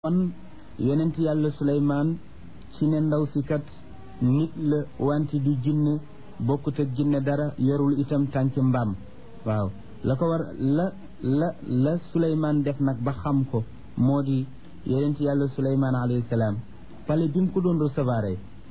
wan yonent yàlla suleymaan ci ne ndaw si kat nit la wante du jinne bokkut ak jinne dara yorul itam tànk mbaam waaw la ko war la la la suleymaan def nag ba xam ko moo di yonent yàlla suleymaan alayhi salaam pale bi mu ko doon recevoir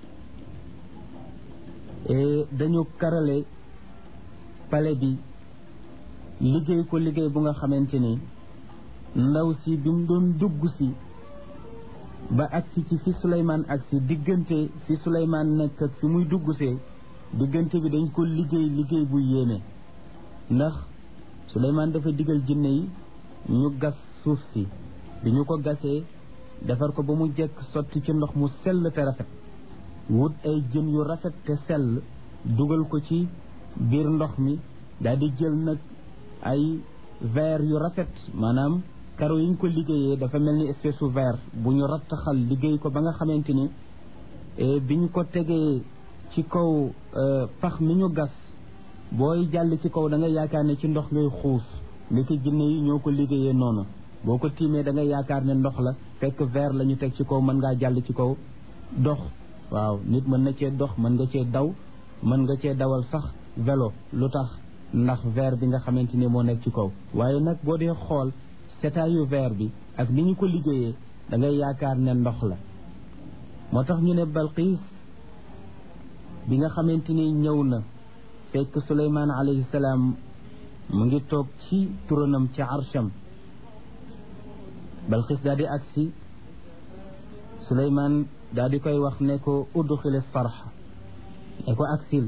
dañu karale pale bi liggéey ko liggéey bu nga xamante ni ndaw si bi mu doon dugg si ba agsi ci fi Souleymane agsi diggante fi Souleymane nekk ak fi muy dugg see diggante bi dañ ko liggéey liggéey bu yéeme ndax Souleymane dafa digal jinne yi ñu gas suuf si bi ñu ko gasee defar ko ba mu jekk sotti ci ndox mu sell te rafet wut ay jën yu rafet te sell dugal ko ci biir ndox mi daal di jël nag ay verre yu rafet maanaam karo yi ñu ko liggéeyee dafa mel ni espèce su verre bu ñu rattaxal liggéey ko ba nga xamante ni bi ñu ko tegee ci kaw pax mi ñu gas booy jàll ci kaw da nga yaakaar ne ci ndox ngay xuus li ko jinne yi ñoo ko liggéeyee noonu boo ko tiimee da nga yaakaar ne ndox la fekk verre la ñu teg ci kaw mën ngaa jàll ci kaw dox waaw nit mën na cee dox mën nga cee daw mën nga cee dawal sax vélo lu tax ndax verre bi nga xamante ni moo nekk ci kaw waaye nag boo dee xool setaayu verre bi ak ni ñu ko liggéeyee da ngay yaakaar ne ndox la moo tax ñu ne Balqiis bi nga xamante ni ñëw na fekk Suleymaan alayhi salaam mu ngi toog ci turanam ci arsham Balqiis daal di agsi Suleymaan daal di koy wax ne ko udxili sarxa ne ko agsil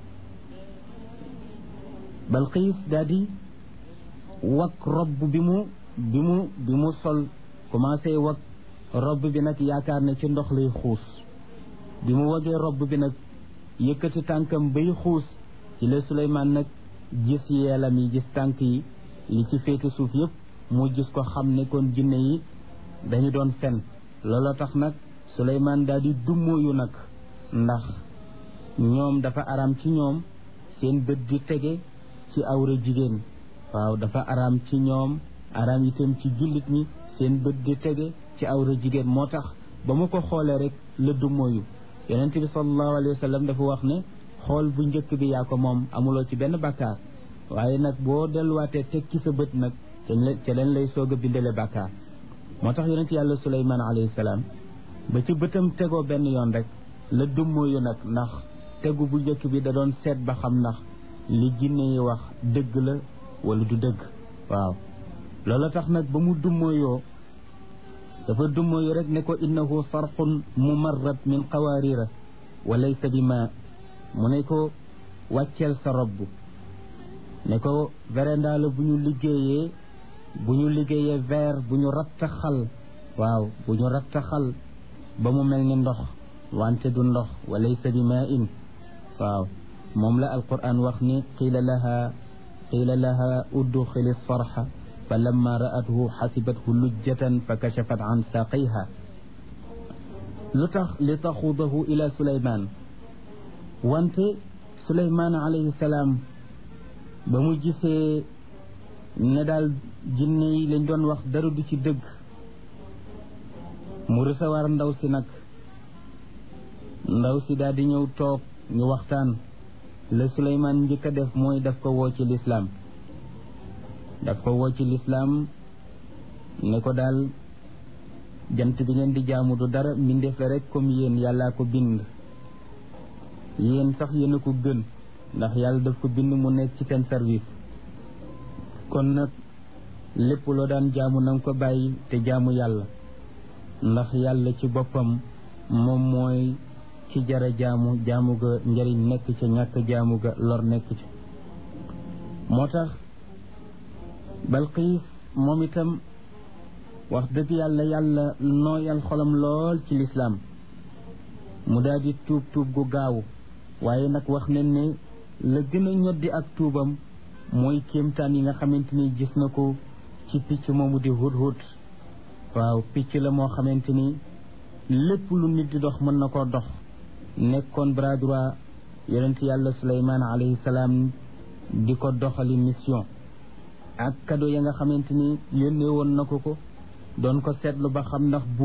Balqiis daal di wak robb bi mu bi mu bi mu sol commencé wag robb bi nag yaakaar ne ci ndox lay xuus bi mu wagee robb bi nag yëkkati tànkam bay xuus ci la Suleymaan nag gis yeelam yi gis tànk yi li ci féete suuf yëpp mu gis ko xam ne kon jinne yi dañu doon fen looloo tax nag Suleymaan daal di dummóoyu nag ndax ñoom dafa araam ci ñoom seen bët di tege ci awra jigéen waaw dafa araam ci ñoom araam itam ci jullit ñi seen bët di tege ci awra jigéen moo tax ba mu ko xoolee rek la dummóoyu yonent bi sallallahu alayhi wa sallam dafa wax ne xool bu njëkk bi yaa ko moom amuloo ci benn bàkkaar waaye nag boo delluwaatee teg ci sa bët nag ca leen lay soog a bindale bàkkaar moo tax yonent yàlla suleymaan alayhi salaam ba ci bëtam tegoo benn yoon rek la dummóoyu nag ndax tegu bu njëkk bi da doon seet ba xam ndax li jinne yi wax dëgg la wala du dëgg waaw loolu tax nag ba mu dummóoyoo dafa dummóoyu rek ne ko innahu sarxun mumarrad min qawaarira wa laysa bi ma mu ne ko wàcceel sa robb ne ko véranda la bu ñu liggéeyee bu ñu liggéeyee verre bu ñu rattaxal waaw bu ñu rattaxal ba mu mel ni ndox wante du ndox wa laysa bi ma in waaw moom la alquran wax ni qiila laha qiila laha udxili sarxa fa lamma ra'athu xasibathu lujjatan fa kachafat an saaqayha lu tax li taxudahu ila suleyman wante suleyman alayhi salaam ba mu gisee ne daal jinne yi lañ doon wax dara du ci dëgg mu recevoir ndaw si nag ndaw si daal di ñëw toog ñu waxtaan la suleyman njëkk a def mooy daf ko woo ci lislaam daf ko woo ci lislaam ne ko daal jant bi ngeen di jaamu du dara mbindeef la rek comme yéen yàllaa ko bind yéen sax yéen a ko gën ndax yàlla daf ko bind mu nekk ci seen service kon nag lépp loo daan jaamu na nga ko bàyyi te jaamu yàlla ndax yàlla ci boppam moom mooy ci jara jaamu jaamu ga njëriñ nekk ca ñàkk jaamu ga lor nekk ca moo tax Balqiis moom itam wax dëgg yàlla yàlla nooyal xolam lool ci lislaam mu daal di tuub tuub gu gaaw waaye nag wax nañ ne la gën a ñoddi ak tuubam mooy kéemtaan yi nga xamante ni gis na ko ci picc moomu di hudhud waaw picc la moo xamante ni lépp lu nit di dox mën na koo dox nekkoon bras droit yonent yàlla suleymaan alayhi salaam di ko doxali mission ak cadeau ya nga xamante ni yónnee woon na ko ko doon ko seetlu ba xam ndax